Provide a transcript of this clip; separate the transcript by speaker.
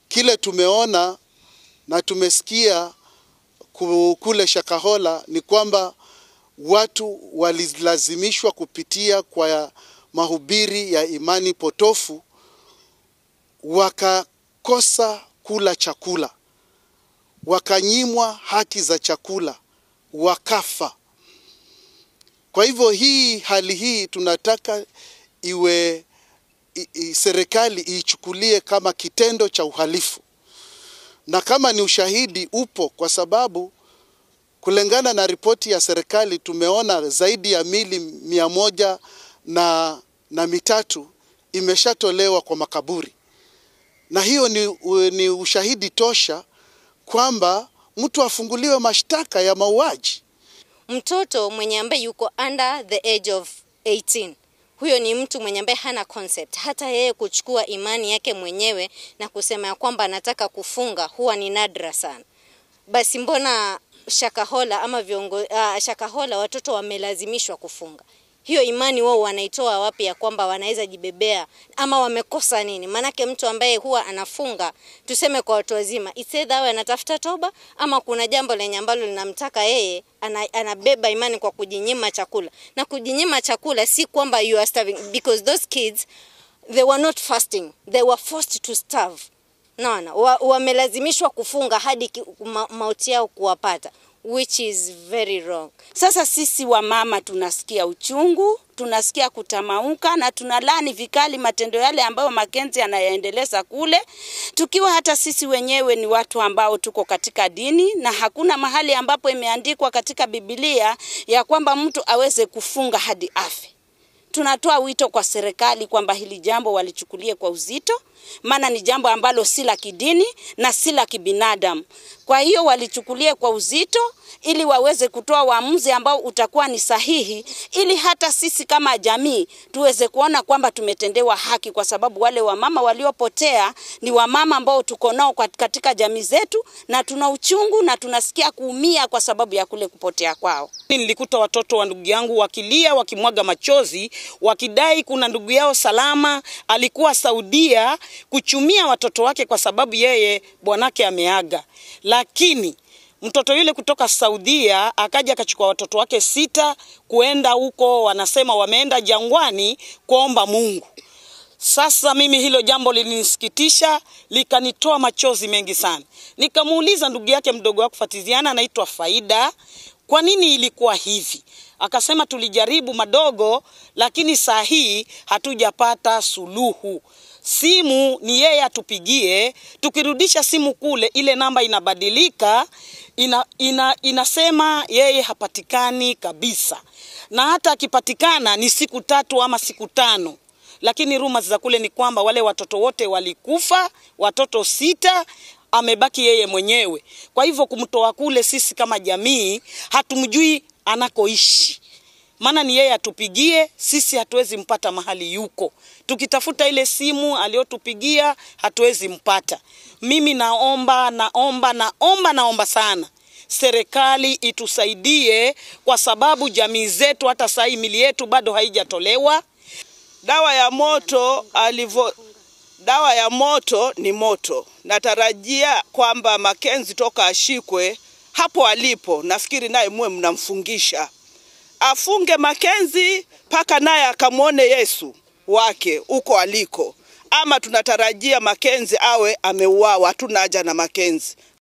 Speaker 1: kile tumeona na tumesikia kule Shakahola ni kwamba watu walilazimishwa kupitia kwa mahubiri ya imani potofu wakakosa kula chakula, wakanyimwa haki za chakula, wakafa. Kwa hivyo hii hali hii tunataka iwe i, i, serikali iichukulie kama kitendo cha uhalifu, na kama ni ushahidi upo, kwa sababu kulingana na ripoti ya serikali tumeona zaidi ya mili mia moja na, na mitatu imeshatolewa kwa makaburi, na hiyo ni, ni ushahidi tosha kwamba mtu afunguliwe mashtaka ya mauaji.
Speaker 2: Mtoto mwenye ambaye yuko under the age of 18 huyo ni mtu mwenye ambaye hana concept. Hata yeye kuchukua imani yake mwenyewe na kusema ya kwamba anataka kufunga huwa ni nadra sana. Basi mbona Shakahola ama viongo, uh, Shakahola watoto wamelazimishwa kufunga? Hiyo imani wao wanaitoa wapi ya kwamba wanaweza jibebea ama wamekosa nini? Maanake mtu ambaye huwa anafunga, tuseme kwa watu wazima, it's either awe anatafuta toba ama kuna jambo lenye ambalo linamtaka yeye ana, anabeba imani kwa kujinyima chakula. Na kujinyima chakula si kwamba you are starving because those kids they were not fasting, they were forced to starve. Naona wamelazimishwa wa kufunga hadi ma, mauti yao kuwapata which is very wrong.
Speaker 3: Sasa sisi wamama tunasikia uchungu, tunasikia kutamauka na tunalani vikali matendo yale ambayo Makenzi anayaendeleza kule, tukiwa hata sisi wenyewe ni watu ambao tuko katika dini na hakuna mahali ambapo imeandikwa katika Biblia ya kwamba mtu aweze kufunga hadi afe. Tunatoa wito kwa serikali kwamba hili jambo walichukulie kwa uzito, maana ni jambo ambalo si la kidini na si la kibinadamu. Kwa hiyo walichukulie kwa uzito ili waweze kutoa uamuzi ambao utakuwa ni sahihi, ili hata sisi kama jamii tuweze kuona kwamba tumetendewa haki, kwa sababu wale wamama waliopotea ni wamama ambao tuko nao katika jamii zetu, na tuna uchungu na tunasikia kuumia kwa sababu ya kule kupotea kwao.
Speaker 4: Nilikuta watoto wa ndugu yangu wakilia, wakimwaga machozi, wakidai kuna ndugu yao salama alikuwa Saudia kuchumia watoto wake kwa sababu yeye bwanake ameaga, lakini mtoto yule kutoka Saudia akaja akachukua watoto wake sita kuenda huko, wanasema wameenda jangwani kuomba Mungu. Sasa mimi hilo jambo lilinisikitisha, likanitoa machozi mengi sana. Nikamuuliza ndugu yake mdogo wake Fatiziana, anaitwa Faida, kwa nini ilikuwa hivi? Akasema tulijaribu madogo, lakini saa hii hatujapata suluhu. Simu ni yeye atupigie, tukirudisha simu kule, ile namba inabadilika, ina, ina, inasema yeye hapatikani kabisa, na hata akipatikana ni siku tatu ama siku tano lakini rumors za kule ni kwamba wale watoto wote walikufa, watoto sita, amebaki yeye mwenyewe. Kwa hivyo kumtoa kule, sisi kama jamii hatumjui anakoishi, maana ni yeye atupigie, sisi hatuwezi mpata mahali yuko. Tukitafuta ile simu aliyotupigia hatuwezi mpata. Mimi naomba, naomba, naomba, naomba sana serikali itusaidie, kwa sababu jamii zetu hata saa hii mili yetu bado haijatolewa
Speaker 5: dawa ya moto alivyo dawa ya moto ni moto. Natarajia kwamba Makenzi toka ashikwe hapo alipo, nafikiri naye muwe mnamfungisha, afunge Makenzi mpaka naye akamwone Yesu wake huko aliko, ama tunatarajia Makenzi awe ameuawa. Hatuna haja na Makenzi.